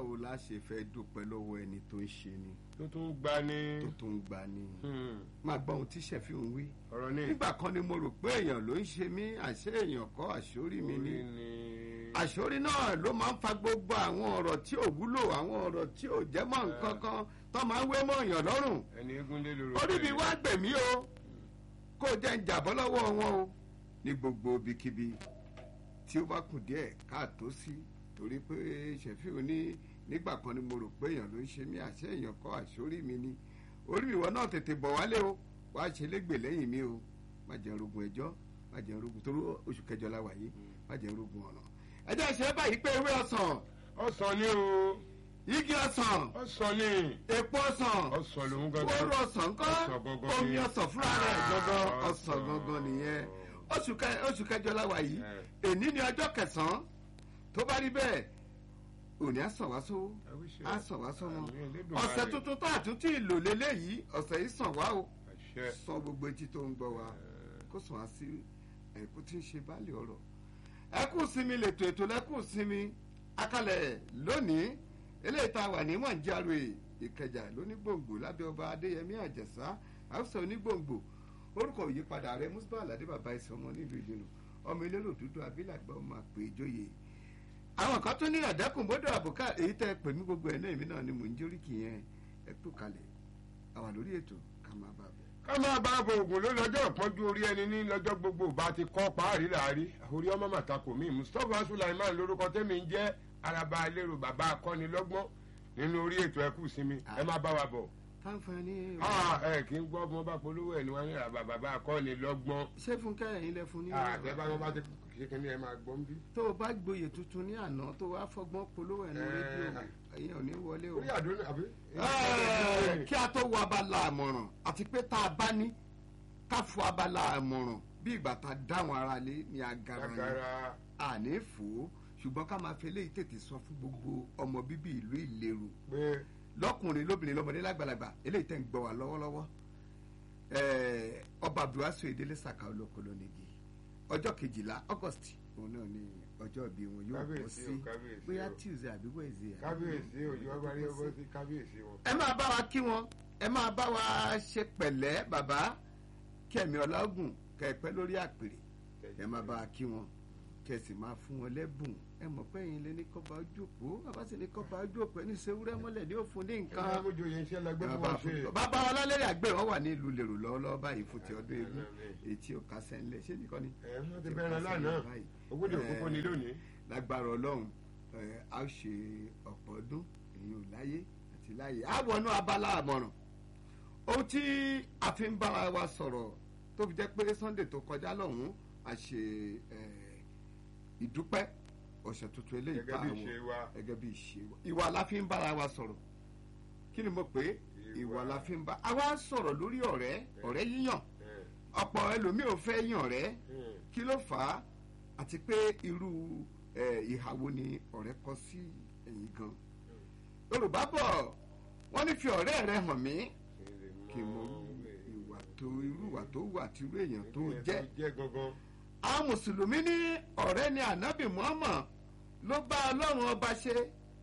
báwo la ṣe fẹ́ dúpẹ́ lọ́wọ́ ẹni tó ń ṣe ni tó tún gba ní. tó tó ń gbà ni Hmm, máa gbọ́ ohun tí ṣẹ̀fí ń wí ọ̀rọ̀ ní. nígbà kan ni mo rò pé èèyàn ló ń ṣe mí àṣé èèyàn kọ́ àṣórí mi ni orí ni. àṣórí náà ló máa ń fa gbogbo àwọn ọ̀rọ̀ tí ò wúlò àwọn ọ̀rọ̀ tí ò jẹ́ mọ́ nǹkan kan tó máa ń wé mọ́ èèyàn lọ́rùn ẹni eégún lé lóru. orí mi wá gbèmí o kó o jẹ́ ń jàbọ́ lọ́wọ́ wọn o ní gbogbo ibikíbi tí ó bá kù díẹ̀ káàtó sí torí pé ṣẹ̀fíù ní nígbà kan ni mo rò pé èèyàn ló ń ṣe mí àṣẹ èèyàn kọ́ àṣórí mi ni orí mi wọn náà tètè bọ̀ wálé o wàá ṣe légbè lẹ́yìn mi o má jẹ́ rogun ẹjọ́ má jẹ́ rogun torí oṣù kẹjọ la wà yìí má jẹ́ rogun ọ̀nà ẹjẹ́ ṣe báyìí pé ewé ọsàn ọ̀sán ni o. igi ọsàn ọ̀sán ni. èpo ọsàn ọ̀sán lòún gangan. kóró ọsàn ńkọ́ Ọsàn gangan omi ni. ọsàn fúnra rẹ̀ gangan Ah, ọsàn ọsàn. gangan nìyẹn oṣù kẹ- oṣù kẹjọ la wà yìí Eh. èní ni ọjọ́ kẹsàn-án tó bá rí bẹ́ẹ̀ òní á sàn wá sówó I wish you- á sàn wá sọmọ Àmín, Elédùmarè. ọ̀sẹ̀ tuntun tó àtúntì ìlò lélẹ́yìí ọ̀sẹ̀ yìí sàn wá o àṣẹ. sọ gbogbo etí tó ń gbọ́ wa kó sàn á sí ẹ̀kú tí ń ṣe báàlì ọ̀rọ̀ ẹkú sinmi lètò ètò lẹ́kù sinmi akalẹ̀ lónìí eléyìí tá a wà ní mọ̀njáro ìkẹjà lónígbòǹgbò lábẹ́ ọba adéyẹmí àjẹsà àwùsọ onígbòǹgbò orúkọ òyípadà rẹ musba aládé bàbá ìsọ ọmọ nílùú ìdènà ọmọ elérò dúdú abilàgbà ọmọ àpè ìjòyè àwọn kan tó ní àdẹkùn bọdọ àbùkà èyí tẹ pè mí gbogbo ẹ náà èmi náà ni mò ń jóríkì yẹn ẹ kú kalẹ̀ àwa lórí ètò ká máa bá a bẹ. ká máa bá bo oògùn ló lọ́jọ́ ìpọ́njú orí ẹni ní lọ́jọ́ gbogbo bá ti kọ́ parí láàrí orí ọmọ màtàkù mi mustapha sulaiman lórúkọ tẹ́mi ń jẹ́ araba lérò bàbá akọ́nilọ́gbọ́n nínú orí ètò ẹkú sinmi ẹ má bá wa bọ̀. fáńfààní Ah, ẹ kì í gbọ́ bí wọ́n bá polówó ẹ̀ ní wọ́n ní araba bàbá akọ́nilọ́gbọ́n. ṣé fúnkẹ́ ẹ̀yin lẹ fún ní. àtẹ̀bá wọn bá ti ṣe kí ni ẹ máa gbọ́ ń bí. tó o bá gboyè tuntun ní àná tó wàá fọgbọ́n polówó ẹnu Eh. rédíò ẹ̀yin ò ní wọlé o. orí àdúrà àbí. Eh, kí a tó wọ abala àmọ̀ràn àti pé tá a bá ní ká fọ abala àmọ̀ràn bí ìgbà tá a dáwọn ara lé ní agara yẹn gàgàrà àní fò ó ṣùgbọ́n ká máa fi eléyìí tètè sọ fún gbogbo ọmọ bíbí ìlú ìlérò pé lọkùnrin lóbìnrin lọmọdé lágbàlagbà eléyìí tẹ̀ ń gbọ́ wá lọ́wọ́lọ́wọ́ Eh, ọba abdulwasu edele saka olókòló nìgí ọjọ́ kejìlá august òun náà ni ọjọ́ ìbí wọn yóò bọ́ Kábíyèsí sí o, kábíyèsí bóyá o. tuesday àbí wednesday àbí- kábíyèsí òjò ọba rí ọbọ sí kábíyèsí wọn. ẹ máa bá wa kí wọn ẹ máa bá wa ṣe pẹ̀lẹ́ bàbá kẹmí ọlágùn kẹpẹ lórí àpèrè ẹ máa bá wa kí wọn kẹsì máa fún wọn lẹ́bùn ẹ mọ̀ pé ẹ̀yin lé ní kọ́ba ojú òpó bàbá sì ní kọ́ba ojú òpó ẹni sewúrẹ́ mọ́lẹ̀ ní òfun ní nǹkan nǹkan amójú yẹn iṣẹ́ la gbé fún bàbá wa ṣe. bàbá wa lálẹ́ àgbẹ̀ wọn wà ní ìlú lèrò lọ́wọ́lọ́wọ́ báyìí fún ti ọdún eégún etí ò kásẹ̀ ńlẹ̀ ṣé nìkan ni ẹ wọ́n ti bẹ̀rẹ̀ lánàá ogójì òkúkú ni lónìí. lágbára ọlọ́run ẹ, a ó ṣe ọ̀pọ̀ ọdún èyí ò láyé àti láyé a wọnú abala àmọ̀ràn ohun tí a fi ń bára wa sọ̀rọ̀ tó fi jẹ́ pé sunday tó kọjá lọ́hùn-ún a ṣe ẹ, ìdúpẹ́ ọ̀sẹ̀ tuntun eléyìí gẹ́gẹ́ bá bí àwọn ìṣe wa. gẹ́gẹ́ bí ìṣe wa ìwà la fi ń bára wa sọ̀rọ̀ kí ni mo pè é Ìwà. ìwà la fi ń bá àwa sọ̀rọ̀ lórí ọ̀rẹ́ ọ̀rẹ́ yíyàn ẹ, ọ̀pọ̀ ẹlòmíì ò fẹ́ yàn ọ̀rẹ́ ẹ, kí ló fà á àti pé irú ẹ, ìhà wo ni ọ̀rẹ́ kọ sí ẹ̀yìn gan yorùbá bọ̀ wọ́n ní fi ọ̀rẹ́ rẹ hàn mí kí mo ìwà tó irú ìwà tó wà tí irú èèyàn tó Ìyẹn jẹ́ jẹ́ gangan. àwọn mùsùlùmí ní ọ̀rẹ́ ni ànábì muhammad ló bá ọlọ́run ọba ṣe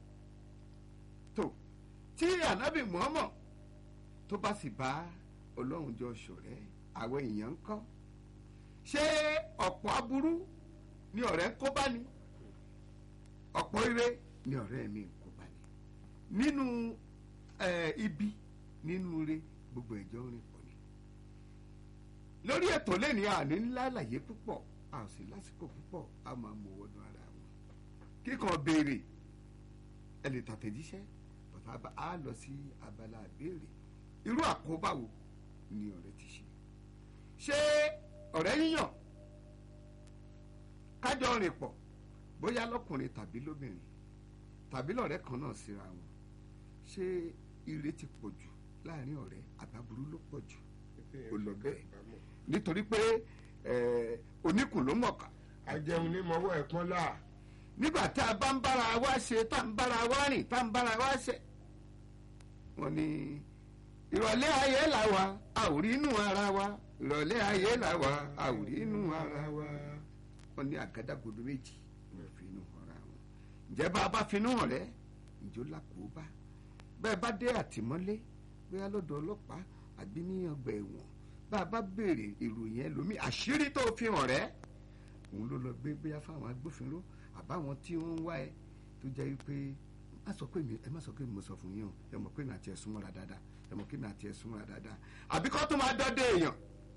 tó tí ànábì muhammad tó bá sì bá ọlọ́run jọ ṣọ̀rẹ́ àwọn èèyàn ń kọ́ ṣé ọ̀pọ̀ aburú ni ọ̀rẹ́ ń kó bá ní ọ̀pọ̀ ire ni ọ̀rẹ́ mi ń kó bá ní nínú eh, ibi nínú ire gbogbo ẹ̀jọ́ rìn pọ̀ ni lórí ètò lẹ́ni àní ńlá àlàyé púpọ̀ a ò sì lásìkò púpọ̀ a máa mú wọnú ara wọn kíkan béèrè ẹ lè tàtẹ̀jíṣẹ́ bàtà bá a lọ sí abala béèrè irú àkóbá wo ni ọ̀rẹ́ ti ṣe ṣé ọ̀rẹ́ yíyàn kájọ rìn pọ̀ bóyá lọ́kùnrin tàbí lóbìnrin tàbí lọ́rẹ́ kan náà síra wọn ṣé ire ti pọ̀ jù láàrin ọ̀rẹ́ àbábúrú ló pọ̀ jù Ó lọ bẹ́ẹ̀. nítorí pé eh, oníkùn ló mọ̀ọ́ká ajẹun ní mọ́wọ́ ẹ̀ pọ́n là. nígbà tá a bá ń bára wa ṣe tá ń bára wa rìn tá ń bára wa ṣe wọ́n ní ìrọ̀lẹ́ ayé là wa a ò rí inú ara wa ìrọ̀lẹ́ ayé là wa a ò rí inú ara wa wọ́n ní àgádágodo méjì ní fi inú hàn ra wọn ǹjẹ́ bá a bá finú hàn rẹ́ ìjó làkóbá bẹ́ẹ̀ bá dé àtìmọ́lé bóyá lọ́dọ̀ ọlọ́pàá àbí ní ọgbà ẹ̀wọ̀n bá a bá béèrè ìròyìn ẹlòmíì àṣírí tó fi hàn rẹ́ òun ló lọ gbé bóyá fáwọn agbófinró àbáwọn tí wọ́n ń wá ẹ tó jẹ́ wípé má sọ pé mi ẹ má sọ pé mo sọ fún yín o ẹ mọ̀ pé mi àti ẹ súnmọ́ra dáadáa ẹ mọ̀ pé mi àti ẹ súnmọ́ra dáadáa àbí kọ́ tó máa dọ́dẹ èèyàn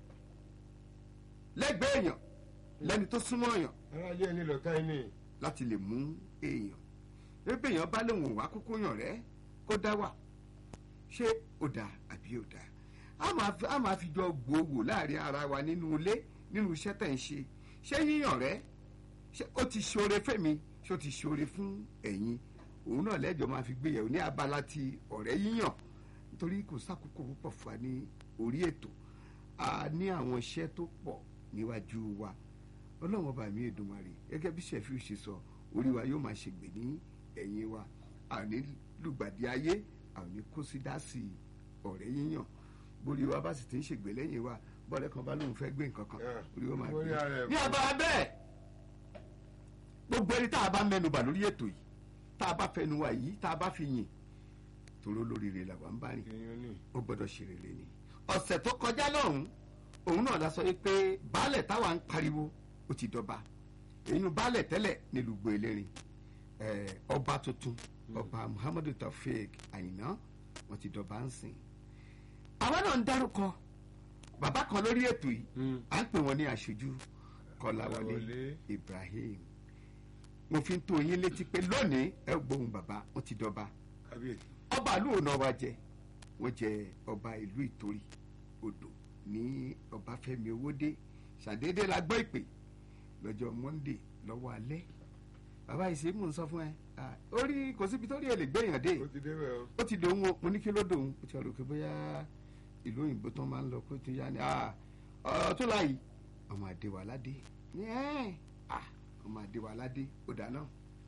lẹ́gbẹ̀ẹ́ èèyàn lẹ́ni tó súnmọ́ èèyàn ara ilé ẹni lọ́tà ẹni. láti lè mú èèyàn ebe èèyàn bá lóun wá kúkú yàn rẹ kó dá wà ṣé ó dáa àbí ó dáa a máa fi a máa fi jọ gbòòwò láàrin ara wa nínú ilé nínú iṣẹ́ tẹ̀ ń ṣe ṣé yíyàn rẹ ṣé ó ti ṣoore fẹ́mi ṣé ó ti ṣoore fún ẹ̀yin òun náà lẹ́jọ́ máa fi gbéyàwó ní abala ti ọ̀rẹ́ yíyàn nítorí kò sákòókò púpọ̀ fún wa ní orí ètò a ní àwọn iṣẹ́ tó pọ̀ níwájú wa ọlọ́run ọba mi Èdùmàrè gẹ́gẹ́ bí sẹ́fíù ṣe sọ orí wa yóò máa ṣègbè ní ẹ̀yìn wa àní lùgbàdì ayé àní kó sí dásì ọ̀rẹ́ yíyàn borí wa bá sì ti ń ṣègbè lẹ́yìn wa bọ́ọ̀lẹ́ kan bá lóun fẹ́ gbé nǹkan kan Yeah. orí wa máa Orí ara gbé ẹ̀ ní kọ́. abala bẹ́ẹ̀ gbogbo ẹni tá a bá mẹ́nubà lórí ètò yìí tá a bá fẹnu wa yìí tá a bá fi yìn tòró lórí rẹ̀ làwa ń bá rìn èèyàn ní. ó gbọ́dọ̀ ṣe rere ni ọ̀sẹ̀ tó kọjá lọ́hùn òun náà la sọ yìí pé baálẹ̀ táwa ń pariwo ó ti dọba èyí baálẹ̀ tẹ́lẹ̀ nílùú gbọ́ elérin ẹ̀, ọba tuntun ọba muhammadu taofeek àyìnà wọn ti dọba ń sìn àwa náà ń dárúkọ bàbá kan lórí ètò yìí à ń pè wọn ní aṣojú kọláwọlé Kọ́láwọlé. ibrahim mo fi ń tó yín létí pé lónìí ẹ gbóhùn bàbá wọn ti dọba kábíyèsí. ọba ìlú ọ̀nà wa jẹ wọ́n jẹ ọba ìlú ìtorí odò ní ọbáfẹ́mi owódé ṣàdédé la gbọ́ ìpè lọ́jọ́ monday lọ́wọ́ alẹ́ bàbá yìí ṣe mò ń sọ fún ẹ ah, orí kò síbi tó rí ẹ lè gbẹ̀yàn dé ó ti débẹ̀ o. ó ti dòun o mo ní kí ló dòun ó ti rò pé bóyá ìlú òyìnbó tó máa ń lọ kó tún yá ni ah, ọ̀rọ̀ tó láàyè ọmọ àdéwàládé ní ẹ́ ah, ọmọ àdéwàládé ó dáná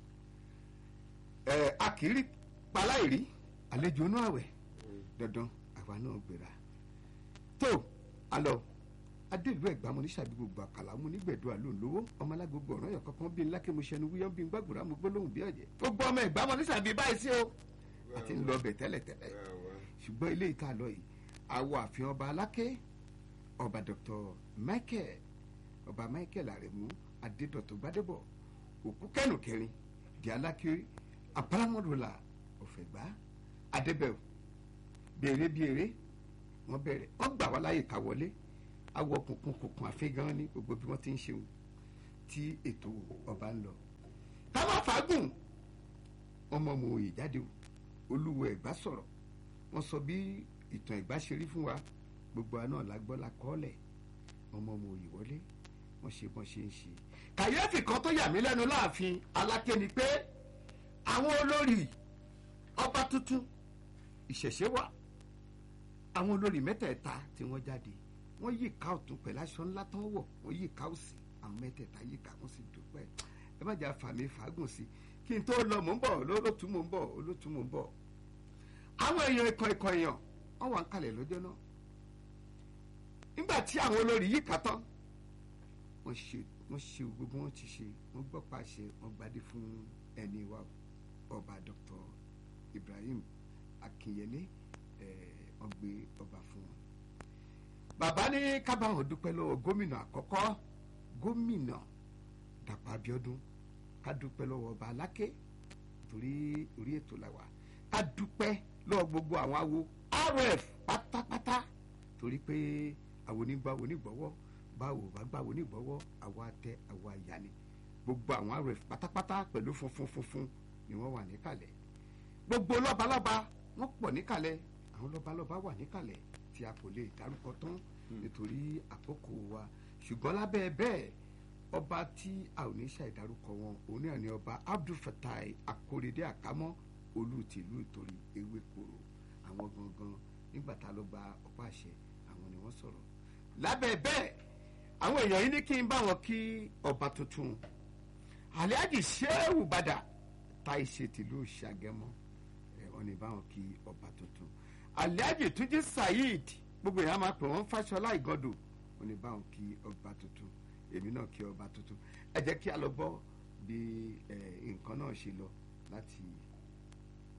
ẹ akiri paláìrí àlejò inú àwẹ̀ dandan àwa náà gbéra tó alọ adéèlú ẹgbàá mo ní sàbí gbogbo àkàlà mo ní gbẹdọ àlóńlówó ọmọ alágbogbo ọ̀ràn yọ̀ kankan bí ńlá kí mo ṣẹnu wíyọ́ bí n gbàgbọ́ra mo gbólóhùn bí ọ̀jẹ̀ gbogbo ọmọ ẹgbàá mo ní sàbí báyìí sí o àti ń lọ bẹ̀ tẹ́lẹ̀tẹ́lẹ̀ ṣùgbọ́n ilé ìta lọ yìí àwọ̀ àfihàn ọba aláké ọba dr michael ọba michael aremu adédọ̀tò gbadébọ̀ òkú kẹ́nu kẹrin di aláké abáramọ́dúnlá ọ̀fẹ̀gbá adébẹ̀wò béèrè béèrè wọ́n bẹ̀rẹ̀ wọ́n gbà wá láyè ká wọlé awọ kùnkùn kùnkùn àfihàn ní gbogbo bí wọ́n ti ń ṣeun tí ètò ọba ń lọ ká má fàágùn ọmọ ọmọ òye jáde o olúwo ẹ̀gbá sọ̀rọ̀ wọ́n sọ bí ìtàn ẹ̀gbá ṣe rí fún wa gbogbo àná la gbọ́ la kọ́lẹ̀ ọmọ ọmọ òye wọlé wọ́n ṣe bọ́n ṣe ń ṣe. kàyéfì kan tó yà mí lẹ́nu láàfin aláké ni pé àwọn olórí ọba tuntun ìṣẹ̀ṣẹ̀ wà àwọn olórí mẹ́tẹ̀ẹ̀ta tí wọ́n jáde wọ́n yí ìka ọ̀tún pẹ̀lú aṣọ ńlá tó ń wọ̀ wọ́n yí ìka òsì àwọn mẹ́tẹ̀ẹ̀ta yí ìka wọ́n sì dúpẹ́ ẹ má jà fàmì fàágùn sí kí n tó lọ mò ń bọ̀ olótú mò ń bọ̀ olótú mò ń bọ̀ àwọn èèyàn ikọ̀ ikọ̀ èèyàn wọ́n wà ń kalẹ̀ lọ́jọ́ náà nígbà tí àwọn olórí yìí kà tán wọ́n ṣe wọ́n ṣe gbogbo wọn ti ṣe wọ́n gbọ́ pàṣẹ wọ́n gbadé fún ẹni wa ọba Dr. Ibrahim Akinyele wọ́n gbé ọba fún wọn. bàbá ní kábàáwọn dúpẹ́ lọ́wọ́ gómìnà àkọ́kọ́ gómìnà Dàpọ̀ Abíọ́dún ká dúpẹ́ lọ́wọ́ ọba Aláké torí orí ètò làwà ká dúpẹ́ lọ́wọ́ gbogbo àwọn awo rf pátápátá torí pé àwọn onígbà onígbọ̀wọ́ báwo bá gbà onígbọ̀wọ́ àwa àtẹ àwa àyà ni gbogbo àwọn rf pátápátá pẹ̀lú funfun funfun ni wọ́n wà níkàlẹ̀ gbogbo lọ́balọ́ba wọ́n pọ̀ níkàlẹ̀ àwọn lọ́balọ́ba wà níkàlẹ̀ tí a kò lè dárúkọ tán nítorí àkókò wa ṣùgbọ́n lábẹ́ bẹ́ẹ̀ ọba tí a ò ní ṣàìdárúkọ wọn òun náà ni ọba Abdul Fatai Akorede Àkámọ́ olú tìlú ìtorí ewé koro àwọn gangan nígbà tá a lọ gba ọ̀pá àṣẹ àwọn ni wọ́n sọ̀rọ̀ lábẹ́ bẹ́ẹ̀ àwọn èèyàn yìí ní kí n bá wọn kí ọba tuntun Alhaji Shehu Bada ta ìṣe tìlú Ṣàgẹ́mọ́ ẹ̀ wọ́n ní bá wọn kí ọba tuntun Alhaji Túnjí Saheed gbogbo èèyàn máa pè wọ́n Fáṣọlá Ìgàndò wọ́n ní bá wọn kí ọba tuntun èmi náà kí ọba tuntun ẹ jẹ́ kí a lọ gbọ́ bí nǹkan náà ṣe lọ láti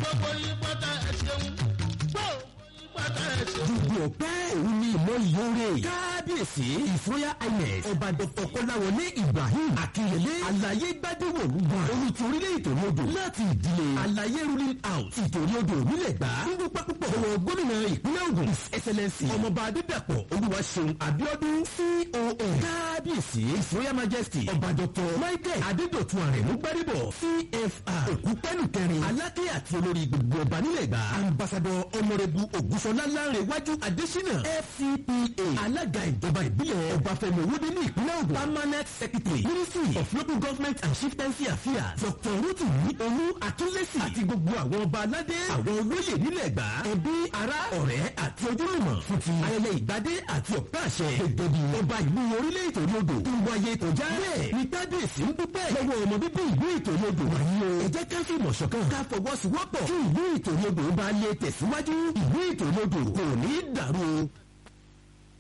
gbogbo yín pátá ẹ̀ ṣeun gbogbo yín pátá ẹ̀ ṣeun. gbogbo ọpẹ́ òun ni ìmọ̀ ìyóore kábíyèsí ìfúnyà ines ọba dr kọláwọlé ibrahim akínyẹlé àlàyé gbadéwò lùgbà olùtí orílẹ̀ ìtòrí odò láti ìdílé àlàyé ruling house ìtòrí odò nílẹ̀ gbà ń dúpẹ́ púpọ̀ lọ́wọ́ gómìnà ìpínlẹ̀ ògùn his excellency ọmọọba adédàpọ̀ olúwaṣeun abiodun con kábíyèsí ìfúnyà majesty ọba dr michael adédọ̀tun àrẹ̀mú gbadébọ̀ cfr òkú pẹ́lú kẹrin aláké àti olórí gbogbo ọba nílẹ̀ gbà ambassador honourable ògúnṣọlá lárẹ̀wájú adésínà fcpa alága ìjọba ìbílẹ̀ ọbáfẹ́mi owóde ní ìpínlẹ̀ ògùn permanent secretary ministry of local government and chieftaincy affairs dr rotimi olú akínlẹ́sì àti gbogbo àwọn ọba aládé àwọn olóyè nílẹ̀ gbà ẹbí ará ọ̀rẹ́ àti ojúlùmọ̀ fún ti ayẹyẹ ìgbádé àti ọ̀pẹ́ àṣẹ gẹ́gẹ́ bí ọba ìlú orílẹ̀ ìtòrí odò tó wáyé kọjá bẹ́ẹ̀ ni kábíyèsí ń dúpẹ́ lọ́wọ́ ọmọ bíbí ìlú ìtòrí odò wáyé o ẹ jẹ́ ká fi ìmọ̀ ṣọ̀kan ká fọwọ́sowọ́pọ̀ kí ìlú ìtòrí odò bá lè tẹ̀síwájú ìlú ìtòrí odò kò ní í dàrú o